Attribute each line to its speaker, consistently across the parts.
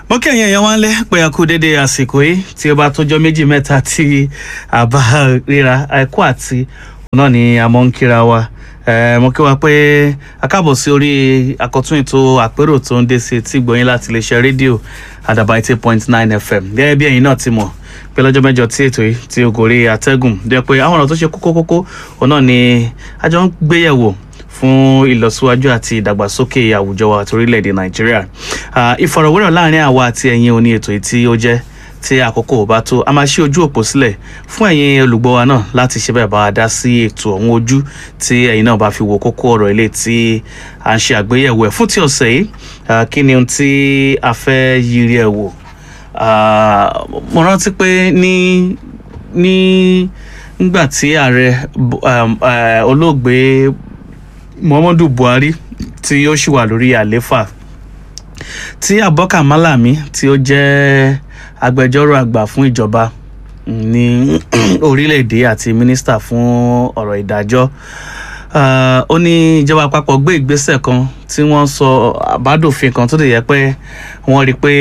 Speaker 1: mo kí ẹ̀yin èèyàn wá ń lé pé a kú dédé àsìkò yìí tí ó bá tójọ́ méjì mẹ́ta tí a bá ríra ẹ̀kọ́ àti òun náà ni a mọ̀ ń kíra wa Eh, mo kí wa pé a káàbọ̀ sí orí àkọ́tún ètò àpérò tó ń dé sí etí gbọ̀nyìn láti iléeṣẹ́ rédíò àdàbà eighty point nine fm gẹ́gẹ́ bí ẹ̀yin náà ti mọ̀ pé lọ́jọ́ mẹ́jọ tí ètò yìí tí o gòrí àtẹ́gùn jẹ́ pé àwọn ọ̀rọ̀ tó ṣe kókó kókó òun náà ni a jọ ń gbéyẹ̀wò fún ìlọsíwájú àti ìdàgbàsókè àwùjọ wa àti orílẹ̀-èdè nàìjíríà Ah, ìfọ̀rọ̀wérọ̀ láàrin àwa àti ẹ̀yin òní ètò yìí tí ó jẹ́ tí àkókò ò bá tó a máa ṣí ojú òpó sílẹ̀ fún ẹ̀yin olùgbọ́ wa náà láti ṣe bẹ́ẹ̀ bá wa dá sí ètò ọ̀hún ojú tí ẹ̀yin náà bá fi wo kókó ọ̀rọ̀ ilé tí à ń ṣe àgbéyẹ̀wò ẹ̀ fún ti ọ̀sẹ̀ yìí ah, kí ni ohun tí a fẹ́ yiri ẹ̀ wò Ah, mo rántí pé ní ní nígbà tí ààrẹ Bu- um, eh, olóògbé muhammadu buhari tí ó ṣì wà lórí àlééfà tí abubakar malami tí ó jẹ́ agbẹjọ́rò àgbà fún ìjọba ní orílẹ̀-èdè àti mínísítà fún ọ̀rọ̀ ìdájọ́ Ah, ó ní ìjọba àpapọ̀ gbé ìgbésẹ̀ kan tí wọ́n sọ àbádòfin kan tó lè yẹ pé wọ́n rí i pé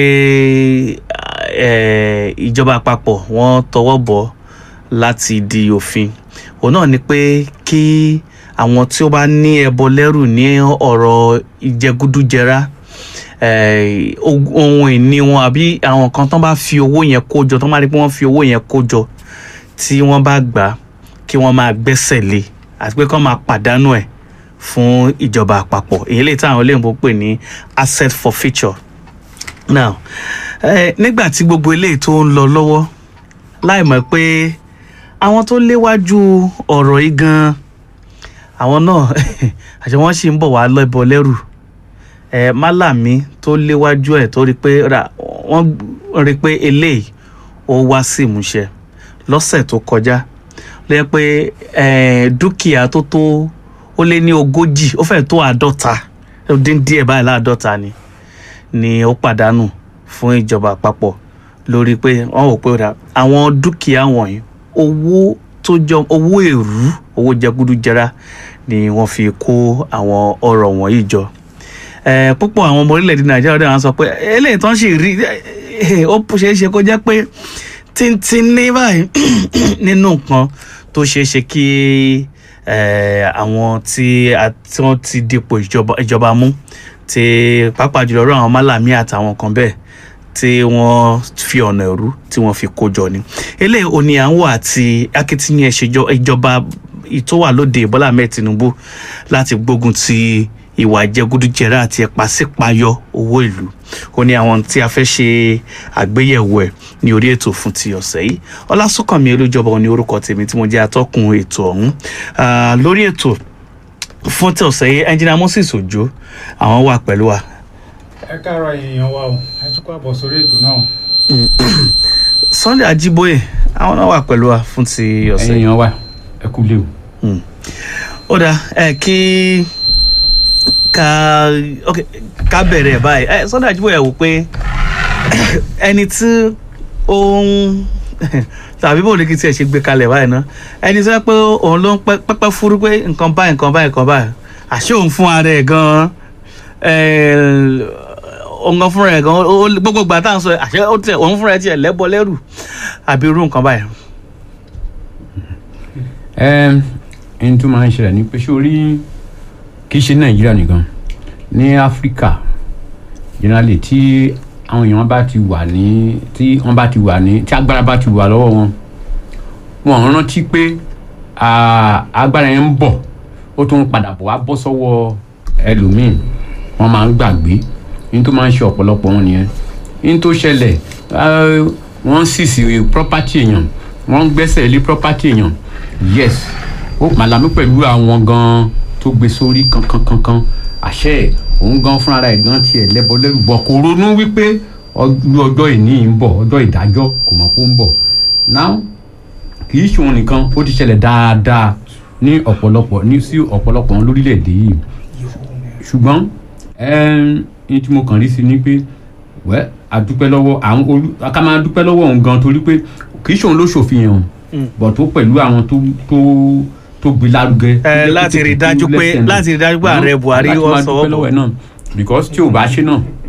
Speaker 1: eh, ìjọba àpapọ̀ wọ́n tọwọ́ bọ̀ láti di òfin òun náà ni pé kí àwọn tí ó bá ní ẹbọ lẹ́rù ní ọ̀rọ̀ ìjẹgúdújẹrá eh, og- ohun ìní wọn àbí àwọn kan tán bá fi owó yẹn kó jọ tán bá rí pé wọ́n fi owó yẹn kó jọ tí wọ́n bá gbà á kí wọ́n máa gbẹ́sẹ̀ lé àti pé kán máa pàdánù ẹ̀ fún ìjọba àpapọ̀ èyí lè táwọn olóyìnbó pè ní asset forfeiture now eh, nígbà tí gbogbo eléyìí tó ń lọ lọ́wọ́ láì mọ̀ pé àwọn tó léwájú ọ̀rọ̀ yìí gan-an àwọn náà àti wọ́n sì ń bọ̀ wá lọ́bọ lẹ́rù ẹ málàmí tó léwájú ẹ̀ tó rí pé ra wọ́n rí pé eléyìí ó wá sí ìmúṣẹ lọ́sẹ̀ tó kọjá lẹ́yìn pé eh, dúkìá tó tó ó lé ní ogójì ó fẹ́ tó àádọ́ta ó dín díẹ̀ báyìí láàádọ́ta ni ni ó pàdánù fún ìjọba àpapọ̀ lórí pé wọ́n wò pé ra àwọn dúkìá wọ̀nyí owó tó jọ owó èrú owó jẹgúdújẹrá ni wọ́n fi kó àwọn ọrọ̀ wọ̀nyí jọ Eh, púpọ̀ àwọn ọmọ orílẹ̀-èdè nàìjíríà dáhùn sọ pé eléyìí tán sì rí eh, ó ṣeé ṣe kó jẹ́ pé tíntín ní báyìí nínú nǹkan tó ṣeé ṣe kí eh, àwọn tí a- tí wọ́n ti dipò ìjọba ìjọba mú tí pàápàá jùlọ rọ àwọn málàmí àtàwọn kan bẹ́ẹ̀ tí wọ́n fi ọ̀nà ẹ̀rú tí wọ́n fi kó jọ ni eléyìí ò ní à ń wò àti akitiyan ìṣèjọ- ìjọba ìtọ́wà lóde Bọ́lá Ahmed Tinubu láti gbógun ti ìwà ìjẹgúdújẹrá àti ẹ̀pàsípayọ owó ìlú ó ní àwọn tí a fẹ́ ṣe àgbéyẹ̀wò ẹ̀ ní orí ètò fún ti ọ̀sẹ̀ yìí ọlásùnkànmí olújọba ní orúkọ tèmi tí mo jẹ́ atọ́kùn ètò ọ̀hún Ah, lórí ètò fún ti ọ̀sẹ̀ yìí ẹnjìnà Moses Òjó àwọn wà pẹ̀lú wa
Speaker 2: ẹ káàárọ̀ èèyàn wa o ẹ tún kó àbọ̀ sórí ètò náà.
Speaker 1: Sunday Ajíbóyè àwọn náà wà pẹ̀lú wa fún ti ọ̀sẹ̀ yìí
Speaker 3: ẹ̀yin wa ẹ kú lé o.
Speaker 1: ó dáa ẹ kí ká ok ká bẹ̀rẹ̀ báyìí ẹ Sunday Ajíbóyè wò pé ẹni tí ó ń tàbí bò ní kí tiẹ̀ ṣe gbé kalẹ̀ báyìí ná ẹni tí wọ́n pé òun ló ń pẹ́- pẹ́pẹ́ fúru pé nǹkan báyìí nǹkan báyìí nǹkan báyìí àṣé òun fún ara ẹ̀ gan-an òun gan fúnra ẹ̀ gan-an ó- ó- gbogbo ìgbà tá à ń sọ àṣé ó tiẹ̀- òun fúnra ẹ̀ tiẹ̀ lẹ́bọ lẹ́rù àbí irú nǹkan báyìí.
Speaker 3: ẹ ẹni tó máa ń ṣẹlẹ̀ ní pé sórí kì í ṣe nàìjíríà nìkan ní áfíríkà generally tí àwọn èèyàn bá ti wà ní tí wọ́n bá ti wà ní tí agbára bá ti wà lọ́wọ́ wọn wọn ò rántí pé à, agbára yẹn ń bọ̀ ó tún ń padà bọ̀ wá bọ́ sọ́wọ́ ẹlòmíì wọ́n máa ń gbàgbé ní tó máa ń ṣe ọ̀pọ̀lọpọ̀ wọn nìyẹn ní tó ṣẹlẹ̀ ah, wọ́n sì sí property èèyàn wọ́n ń gbẹ́sẹ̀ lé property èèyàn yes ó màlámí pẹ̀lú àwọn gan tó gbé sórí kankankankan àṣẹ ẹ̀ òun gan fúnra ẹ̀ gan tiẹ̀ lẹ́bọ lẹ́rù bọ̀ kò ronú wípé ọjọ́ ọjọ́ ìní ń bọ̀ ọjọ́ ìdájọ́ kò mọ̀ kó ń bọ̀ now kì í ṣòun nìkan ó ti ṣẹlẹ̀ dáadáa ní ọ̀pọ̀lọpọ̀ ní sí ọ̀pọ̀lọpọ̀ wọn lórílẹ̀‐èdè yìí ṣùgbọ́n ẹn ní tí mo kàn rí sí ni pé wẹ́ àdúpẹ́ lọ́wọ́ àwọn olú ká máa dúpẹ́ lọ́wọ́ òun gan torí pé kì í ṣòun ló ṣòfin yẹn o bọ̀ tó pẹ̀lú àwọn tó tó tó gbé lárugẹ. tó
Speaker 1: ẹ
Speaker 3: jẹ́
Speaker 1: láti
Speaker 3: kó tètè
Speaker 1: rí
Speaker 3: kú
Speaker 1: dájú pé
Speaker 3: lẹ́sẹ̀ náà.
Speaker 1: láti rí dájú pé ààrẹ Buhari
Speaker 3: láti
Speaker 1: ó
Speaker 3: máa
Speaker 1: sọwọ́
Speaker 3: dúpẹ́ lọ́wọ́
Speaker 1: bọ̀
Speaker 3: ẹ̀ náà because tí ò bá ṣe náà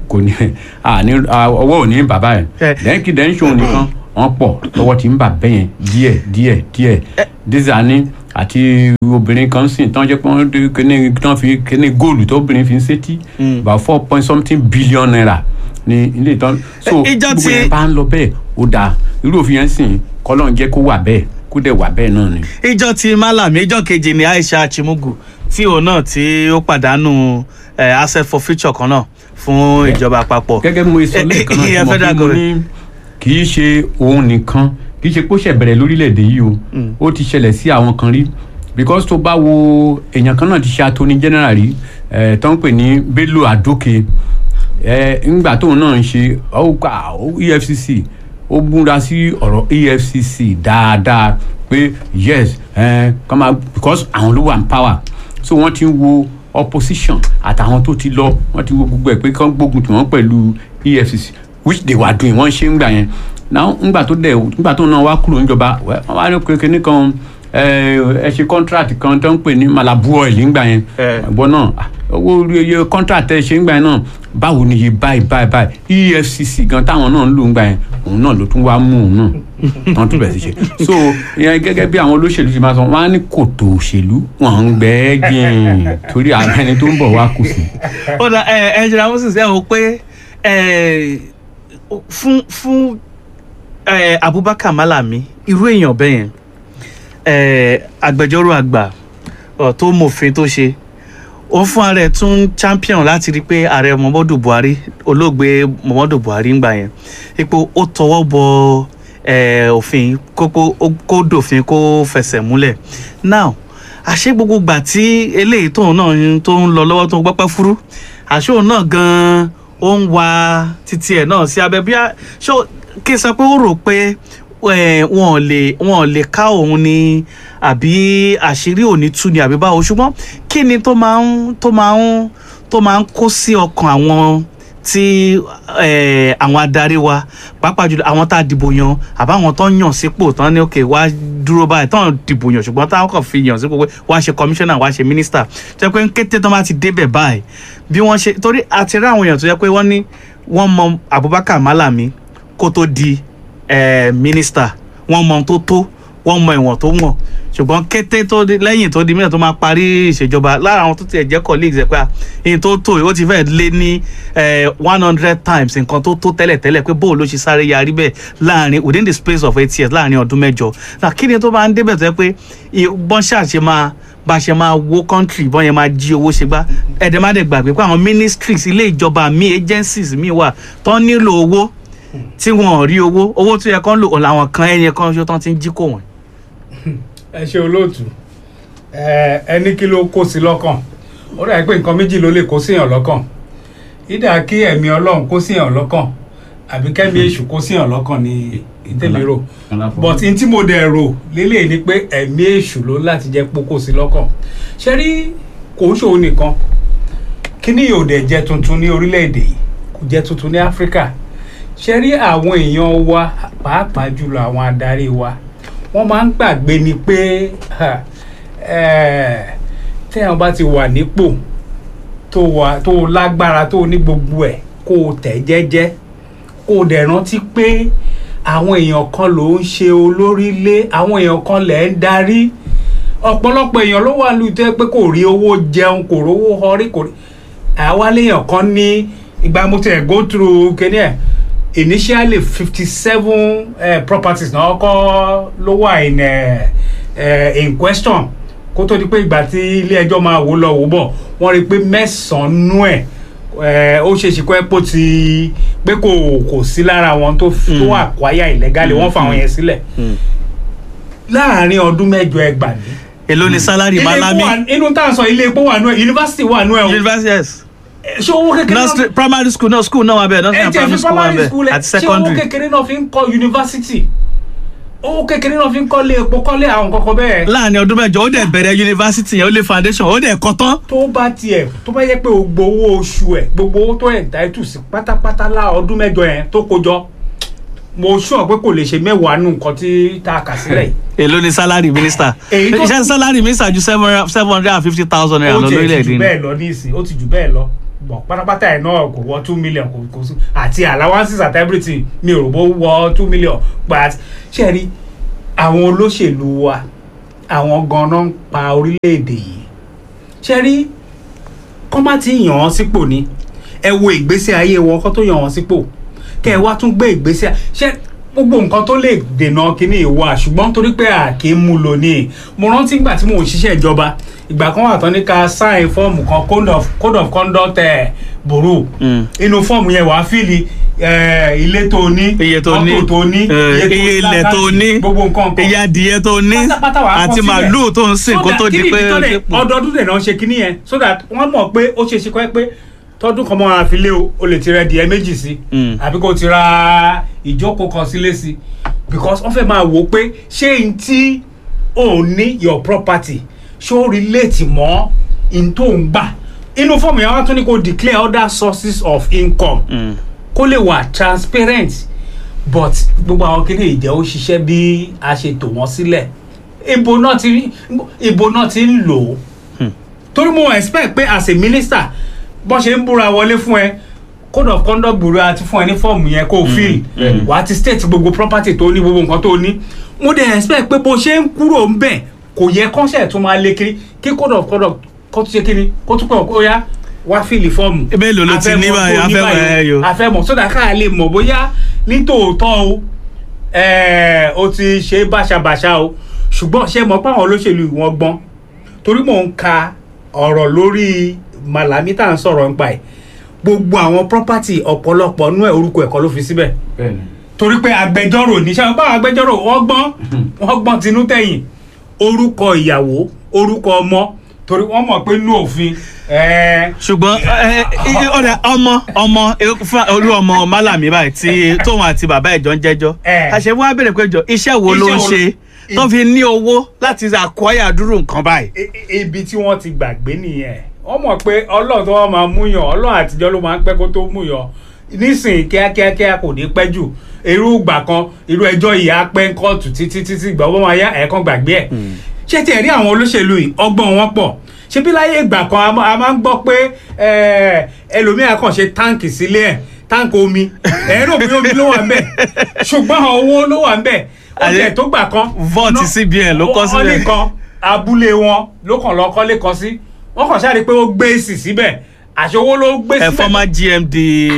Speaker 3: kò ní à ní à, ọwọ́ ò ní bàbá
Speaker 1: Eh.
Speaker 3: ẹ̀ lẹ́yìn dẹ́n ṣòun nìkan wọ́n pọ̀ lọ́wọ́ tí ń bà bẹ́yẹn díẹ̀ díẹ̀ díẹ̀ dísàní àti obìnrin kan sìn tán jẹ́ pé wọ́n dé kíní tán fi kíní góòlù tó obìnrin fi ń sétí about four point something billion naira ní ilé ìtàn so
Speaker 1: Eh, ìjọ
Speaker 3: gbogbo
Speaker 1: tí-
Speaker 3: yẹn bá ń lọ bẹ́ẹ̀ ó dáa irú òfin yẹn sìn kọ́lọ́n jẹ́ kó wà bẹ́ẹ̀ kó dẹ̀ wà bẹ́ẹ̀ náà ni.
Speaker 1: ìjọ tí malami ìjọ kejì ni aisha chimugu tí òun náà tí ó pàdánù eh, asset for future kan náà fún ìjọba àpapọ̀.
Speaker 3: gẹ́gẹ́ bí mo sọ
Speaker 1: Eh,
Speaker 3: lẹ́ẹ̀kan náà
Speaker 1: ìyẹn
Speaker 3: tí mo
Speaker 1: federal
Speaker 3: fi mo ní kì í ṣe òun nìkan kì í ṣe pé ó ṣẹ̀ bẹ̀rẹ̀ lórílẹ̀‐èdè yìí o ó ti ṣẹlẹ̀ sí àwọn kan rí because tó bá wo èèyàn kan náà ti ṣe attorney general rí ẹ̀ tó ń pè ní bello adoke ẹ̀ ńgbà tóun náà ń ṣe ọ̀gá efcc ó múra sí ọ̀rọ̀ efcc dáadáa pé yes ẹ̀ kọ́ máa because àwọn ló wà ní power so wọ́n ti ń wo opposition àtàwọn tó ti lọ wọ́n ti wo gbogbo ẹ̀ pé kán gbógun tí wọ́n pẹ̀lú efcc which they were doing wọ́n ṣe ń gbà yẹn now ńgbà tó dẹ̀ ńgbà tó náà wá kúrò níjọba wẹ́, wọ́n wá ní kékeré kan ẹ ẹ ṣe contract kan tó ń pè ní malabu oil ńgbà yẹn
Speaker 1: Eh.
Speaker 3: ẹ̀gbọ́n náà ah, owó orí iye contract ẹ ṣe ńgbà yẹn náà báwo ni iye báyìí báyìí báyìí efcc gan táwọn náà ń lò ńgbà yẹn òun náà ló tún wá mú òun náà tán tún bẹ̀ sí ṣe so ìyẹn gẹ́gẹ́ bí àwọn olóṣèlú ti máa sọ wọ́n á ní kòtò òṣèlú wọ́n ń gbẹ́ jìn torí àwọn ẹni tó ń bọ̀ wá kù sí.
Speaker 1: ó dà ẹ ẹ jìnnà moses ẹ wò pé ẹ fún fún ẹ abubakar malami irú èèyàn bẹ́ẹ̀ yẹn ẹ agbẹjọ́rò àgbà ọ, tó mòfin tó ṣe ó fún ara ẹ̀ tún champion láti rí i pé ààrẹ muhammadu buhari olóògbé muhammadu buhari ń gbà yẹn ipò ó tọwọ́ bọ ẹ, òfin kókó ó- kó dòfin kó fẹsẹ̀ múlẹ̀ now àṣé gbogbo gbà tí eléyìí tóun náà ń- tó ń lọ lọ́wọ́ tó ń gbọ́pẹ́ fúrú àṣé òun náà gan-an ó ń wa títí ẹ̀ náà sí abẹ́ bí a ṣó kí n sọ pé ó rò pé eh, wọn ò lè wọn ò lè ká òun ni àbí àṣírí òní tú ni àbí báwo ṣùgbọ́n kí ni tó máa ń tó máa ń tó máa ń kó sí ọkàn àwọn tí eh, àwọn adarí wa pàápàá jùlọ àwọn tá a dìbò yan àbáwọn tó ń yàn sípò tán ní òkè wá dúró báyìí tán dìbò yàn ṣùgbọ́n táwọn kàn fi yàn sípò pé wá ṣe commissioner wá ṣe minister jẹ́ pé kété tán bá ti débẹ̀ báyìí bí wọ́n ṣe torí àti rí àwọn èèyàn tó yẹ pé wọ́n ní wọ́n mọ Abubakar Malami kó tó di eh, minister wọ́n mọ ohun tó tó wọ́n mọ ìwọ̀n tó wọ̀n ṣùgbọ́n kété tó di lẹ́yìn tó di mílíọ̀nù tó máa parí ìṣèjọba lára àwọn tó tiẹ̀ jẹ́ colleagues ẹ̀ pé à, èyí tó tó ó ti fẹ́ lé ní one hundred times nǹkan tó tó tẹ́lẹ̀ tẹ́lẹ̀ pé bóò ló ṣe sáré yarí bẹ́ẹ̀ láàrin within the space of eight years láàrin ọdún mẹ́jọ náà kí ni tó bá ń débẹ̀ tó yẹ pé i- bọ́n ṣàṣe máa bá a ṣe máa wó country bọ́n yẹn máa jí owó ṣe gbá ẹ̀dẹ̀ má dẹ̀ gbàgbé pé àwọn ministries ilé ìjọba mi agencies mi wà tó nílò owó tí wọn ò rí owó owó tó yẹ kán lò làwọn kan ẹyẹ kan ṣó tán ti ń jí kò wọ́n.
Speaker 2: ẹ ṣe olóòtú ẹ ẹni kí ló kó sí lọ́kàn ó dàbí pé nǹkan méjì ló lè kó síyàn lọ́kàn ìdá kí ẹ̀mí ọlọ́run kó síyàn lọ́kàn àbí kẹ́mi èṣù kó síyàn lọ́kàn ní ìtẹ̀lé rò but n tí mo dẹ̀ rò lélẹ̀ ni pé ẹ̀mí èṣù ló láti jẹ́ pókó sí lọ́kàn ṣe rí kò ń ṣòun nìkan kíní yóò dẹ̀ jẹ́ tuntun ní orílẹ̀-èdè yìí kò jẹ́ tuntun ní áfíríkà ṣe rí àwọn èèyàn wa pàápàá jùlọ àwọn adarí wa wọ́n máa ń gbàgbé ni pé ha, eh, téèyàn bá ti wà nípò tó wà tó lágbára tó ní gbogbo ẹ̀ kó o tẹ̀ jẹ́jẹ́ kó o dẹ̀ rántí pé àwọn èèyàn kan ló ń ṣe olórí lé àwọn èèyàn kan lẹ̀ ń darí ọ̀pọ̀lọpọ̀ èèyàn ló wà lóòótọ́ ẹ pé kò rí owó jẹun kò rówó họrí kò rí àwa léèyàn kan ní ìgbà mo tẹ̀ go through kíní ẹ̀ initially fifty seven uh, properties náà kọ́ ló wà in, uh, uh, in question kó tó di pé ìgbà tí ilé ẹjọ́ máa wò lọ wò bọ̀ wọ́n rí i pé mẹ́sàn-án nú ẹ̀ eh, ó ṣe é ṣe kó ẹ́ pò ti pé kò kò sí lára wọn tó f- tó
Speaker 1: Mm.
Speaker 2: àkwáyà ìlẹ́gàlè wọ́n fa àwọn yẹn sílẹ̀ láàárín ọdún mẹ́jọ ẹgbàá
Speaker 1: èló ni salary malami
Speaker 2: inú tá à ń sọ ilé epo wà nú ẹ yunifásitì wà nú ẹ o
Speaker 1: university yes
Speaker 2: Eh, ṣé owó kékeré náà
Speaker 1: nursery primary school náà school náà wà bẹ́ẹ̀ nursery
Speaker 2: ẹ
Speaker 1: and
Speaker 2: jẹ́
Speaker 1: primary
Speaker 2: fi
Speaker 1: school wà
Speaker 2: primary school
Speaker 1: bẹ́ẹ̀
Speaker 2: ẹ
Speaker 1: àti
Speaker 2: ṣé owó
Speaker 1: secondary
Speaker 2: kékeré náà fi ń kọ́ yunifásitì owó kékeré náà fi ń kọ́lé epo kọ́lé àwọn kankan bẹ́ẹ̀.
Speaker 1: láàrin ọdún mẹ́jọ ó dẹ̀ bẹ̀rẹ̀ university yẹn ó lé foundation ó dẹ̀ kọ́ tán
Speaker 2: tó bá tiẹ̀ tó bá yẹ pé o gbowó oṣù ẹ̀ gbogbo owó tó ẹ̀ dáìtù sí pátápátá lá ọdún mẹ́jọ yẹn tó kójọ mo sọ pé kò lè ṣe mẹ́wàá nù nǹkan tí tá a kà sílẹ̀ yìí.
Speaker 1: èló ni salary minister
Speaker 2: Èyí tó-
Speaker 1: iṣẹ́ salary minister ju seven hundred and fifty thousand naira
Speaker 2: ó
Speaker 1: lọ
Speaker 2: tiẹ̀ ti
Speaker 1: lórílẹ̀‐èdè
Speaker 2: jù
Speaker 1: ni
Speaker 2: bẹ́ẹ̀ lọ ní ìsìn ó ti jù bẹ́ẹ̀ lọ bọ̀ pátápátá ẹ̀ náà kò wọ two million kò kò sí àti allowances at everything mi ò rò bó wọ two million but ṣe rí àwọn olóṣèlú wa àwọn ganan ń pa orílẹ̀-èdè yìí ṣe rí kọ́ má ti yàn án sípò ni ẹ wo ìgbésí ayé wọn kọ́ tó yàn án sípò kẹ́ ẹ wá tún gbé ìgbésí ṣe gbogbo nǹkan tó lè dènà kínní ìwà ṣùgbọ́n torí pé a kì í mú lò ní mo rántí ìgbà tí mo ń ṣiṣẹ́ ìjọba ìgbà kan wà tán ní ká sign fọ́ọ̀mù kan code of code of conduct ẹ̀ bòrò
Speaker 1: Mm.
Speaker 2: inú fọ́ọ̀mù yẹn wàá fíìlì eh, ilé tó ní
Speaker 1: iye tó ní
Speaker 2: mọ́tò tó ní
Speaker 1: eh, iye ilẹ̀ tó
Speaker 2: lákàtì,
Speaker 1: ní
Speaker 2: gbogbo nǹkan kan
Speaker 1: iye adìyẹ tó ní
Speaker 2: pátápátá wàá kọ
Speaker 1: àti
Speaker 2: sílẹ̀.
Speaker 1: màálùú tó ń sìn
Speaker 2: So
Speaker 1: kó
Speaker 2: that
Speaker 1: tó di
Speaker 2: kí ni
Speaker 1: pé
Speaker 2: ìdí tó lè-
Speaker 1: dépò.
Speaker 2: ọdọọdún dẹ̀ náà ṣe kinní yẹn so that wọ́n mọ̀ pé ó ṣe é ṣe kọ́ ẹ pé tọdún kan mọ́ àfilé o o lè ti rẹ díẹ̀ méjì sí
Speaker 1: Mm.
Speaker 2: àbí kò ti ra ìjókòó kan sílé sí because wọ́n fẹ́ máa wò ó pé ṣé n tí ò ní your property ṣé ó relate mọ́ n tó ń gbà inú fọ́ọ̀mù yẹn wọ́n tún ní kó declare other sources of income
Speaker 1: Mm.
Speaker 2: kó lè wà transparent but gbogbo àwọn kí ni ìjẹ́ ó ṣiṣẹ́ bí a ṣe tò wọ́n sílẹ̀ ibo náà ti rí ibo náà ti ń lò ó
Speaker 1: Hmm.
Speaker 2: torí mo expect pé as a minister bọ́n ṣe ń búra wọlé fún ẹ code of conduct bureau àti fún ẹ ní fọ́ọ̀mù yẹn kó o fill
Speaker 3: bẹ́ẹ̀ni.
Speaker 2: wà á ti state gbogbo property tó ní gbogbo nǹkan tó ní mo dẹ̀ expect pé bó ṣe ń kúrò ń bẹ̀ kò yẹ kọ́ńṣẹ̀ tó máa lé kiri kí code of conduct kó tún ṣe kiri kó tún pẹ̀ kó yá wá fíìlì fọ́ọ̀mù
Speaker 1: Ebe èlò ló ti ní báyìí, afẹ́ mọ̀ ẹ́ yo.
Speaker 2: afẹ́mọ̀ sódà ká lè mọ̀ bóyá nítòótọ́ o ẹ̀ẹ́, o ti ṣe báṣabàṣa o ṣùgbọ́n ṣe mọ̀ pé àwọn olóṣèlú wọn gbọ́n torí mò ń ka ọ̀rọ̀ lórí Malami tá à ń sọ̀rọ̀ nípa ẹ̀ gbogbo àwọn property ọ̀pọ̀lọpọ̀ nú ẹ̀ orúkọ ẹ̀kọ́ ló fi síbẹ̀
Speaker 3: bẹ́ẹ̀ni
Speaker 2: torí pé agbẹjọ́rò ní ṣe báwọn agbẹjọ́rò wọ́n gbọ́n wọ́n gbọ́n tinú tẹ̀yìn orúkọ ìyàwó orúkọ ọmọ torí wọ́n mọ̀ pé inú òfin ẹ̀ẹ́
Speaker 1: ṣùgbọ́n ẹ, ẹ, ọ̀dà ọmọ ọmọ ẹ, fún olú ọmọ Málàmí báyìí tí tóun àti bàbá ẹ̀jọ́ ń jẹ́jọ́
Speaker 2: Eh.
Speaker 1: àṣẹ wọn á bèrè pé jọ iṣẹ́ wo ló ń
Speaker 2: Iṣẹ́ wo-
Speaker 1: ṣe tó fi ní owó láti àkọ́yà dúró nǹkan báyìí.
Speaker 2: I- i- ibi tí wọ́n ti gbàgbé nìyẹn wọ́n mọ̀ pé ọlọ́run tó wọ́n máa múyàn ọlọ́run àtijọ́ ló máa ń pẹ́ kó tó múyàn nísìnyí kíákíákíá kò ní pẹ́ jù irú ìgbà kan irú ẹjọ́ yìí á pẹ́ ń kóòtù títí títí ìgbà wọ́n máa yá ẹ̀ẹ̀kan gbàgbé ẹ̀ ṣé tiẹ̀ rí àwọn olóṣèlú yìí ọgbọ́n wọn pọ̀ ṣé bí láyé ìgbà kan a máa- a máa ń gbọ́ pé eh, ẹlòmíà kàn ṣe táǹkì sílé ẹ̀ táǹkì omi ẹ̀rọ bí omi ló wà ń bẹ̀ ṣùgbọ́n owó ló wà ń bẹ̀ ó
Speaker 1: Àyè-
Speaker 2: tiẹ̀ tó gbà kan
Speaker 1: Vault
Speaker 2: ná-
Speaker 1: CBN ló kọ́
Speaker 2: wọ́n
Speaker 1: sílẹ̀.
Speaker 2: nìkan abúlé wọn ló kàn lọ kọ́lé kan sí wọ́n kàn ṣáà rí i pé ó gbé èsì síbẹ̀ àṣewó ló gbé
Speaker 1: ẹ
Speaker 2: síbẹ̀.
Speaker 1: former GMD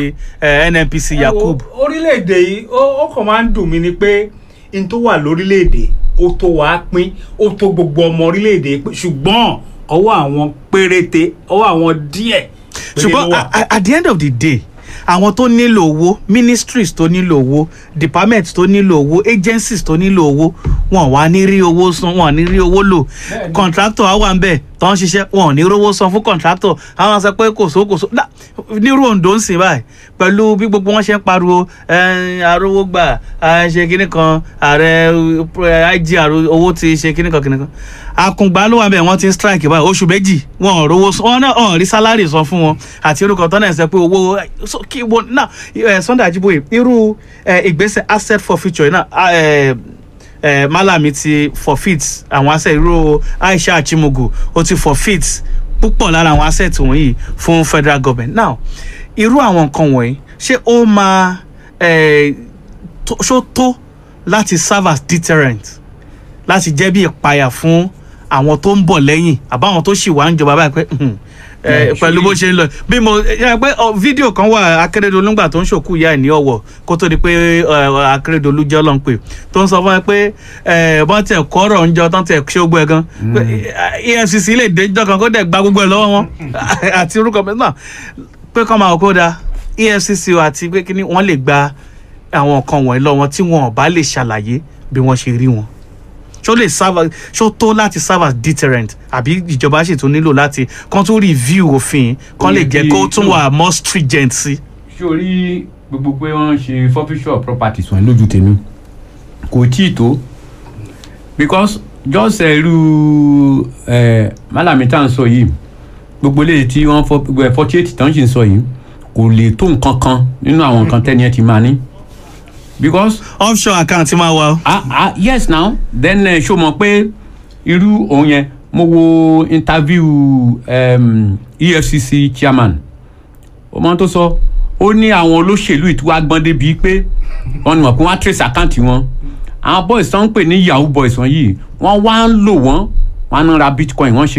Speaker 1: ẹ, NNPC
Speaker 2: Ẹ wo,
Speaker 1: Yakub.
Speaker 2: orílẹ̀-èdè yìí ó ó kàn máa ń dùn mí ni pé n tó wà lórílẹ̀-èdè ó tó wàá pín ó tó gbogbo ọmọ orílẹ̀-èdè pé ṣùgbọ́n ọwọ́ àwọn péréte ọwọ́ àwọn díẹ̀ péré ló
Speaker 1: ṣùgbọ́n
Speaker 2: wà.
Speaker 1: a- a- at the end of the day àwọn tó nílò owó ministries tó nílò owó departments tó nílò owó agencies tó nílò owó wọn wà ní rí owó san wọn ní rí owó lò
Speaker 2: Bẹ́ẹ̀ni.
Speaker 1: contractor á wà ń bẹ̀ tó ń ṣiṣẹ́ wọn ò ní rówó san fún contractor àwọn sọ pé kò só kò só Dá, nírú Ondo ń sìn báyìí pẹ̀lú bí gbogbo wọn ṣe ń pariwo "Ẹ, arówó gbà ẹ, ṣe kinní kan ààrẹ ẹ, IG àrò- owó ti ṣe kinní kan kinní kan akùngbà ló wà bẹ́ẹ̀ wọ́n ti ń strike báyìí oṣù méjì wọn ò rówó san wọn náà wọn ò rí sálárì san fún wọn àti orúkọ tó náà ṣe pé owó so, kí wọn náà ẹ, Sunday Ajiboye irú ẹ, ìgbésẹ̀ asset forfeiture náà a, ẹ, ẹ, Malami ti forfeit àwọn asset irú Aisha Achimugu ó ti forfeit púpọ̀ lára àwọn asset wọ̀nyí fún federal government now irú àwọn nǹkan wọ̀nyí ṣé ó máa ẹ, tó- ṣó tó láti serve as deterrent láti jẹ́ bí ìpayà fún àwọn tó ń bọ̀ lẹ́yìn àbáwọn tó ṣì wà ń jọba báyìí pé "Hmm, ẹ,
Speaker 3: Yeah,
Speaker 1: pẹ̀lú bó ṣe ń lọ bí mo ẹ pé ọ, fídíò kan wà Akérèdọ́lù ńgbà tó ń ṣòkú ìyá ẹ̀ ní Ọ̀wọ̀ kó tó di pé ẹ, Akérèdọ́lù jẹ́ ọlọ́run pé tó ń sọ fún ẹ pé ẹ, bọ́n tẹ̀ kọ́rọ̀ ń jọ tán tẹ̀ ṣé gbogbo ẹ̀ gan pé, ẹ, EFCC lè dé jọ kan kó dẹ̀ gba gbogbo ẹ̀ lọ́wọ́ wọn àti orúkọ mi náà pé kọ́ máa kó da EFCC o àti pé kíní wọ́n lè gba àwọn nǹkan wọ̀nyí lọ́wọ́ tí wọn ò bá lè ṣàlàyé bí wọ́n ṣe rí wọn ṣó lè serve ṣó tó láti serve as deterrent àbí ìjọba sì tún nílò láti kán tún review òfin kán lè jẹ́ kó tún wà more stringent sí.
Speaker 3: ṣé o rí gbogbo pé wọ́n ń ṣe forfeiture of properties wọn lójú tèmi kò tí ì tó because just eh, irú eh, Malami tá à ń sọ yìí gbogbo eléyìí tí wọ́n fọ forty eight tán sì ń sọ yìí kò lè tó nǹkan kan nínú àwọn nǹkan tẹ́ni ẹ ti máa ní because
Speaker 1: offshore account máa wà.
Speaker 3: ah ah yes now then uh, ṣó mọ̀ pé irú òun yẹn mo wo interview um, EFCC chairman ọmọ tó sọ ó ní àwọn olóṣèlú ìtura gbọ́n débi pé wọ́n ní mọ̀ pé wọ́n á trace account wọn àwọn boys tó ń pè ní yahoo boys wọ̀nyí wọ́n wá ń lò wọ́n wọ́n á ń ra bitcoin wọ́n ṣe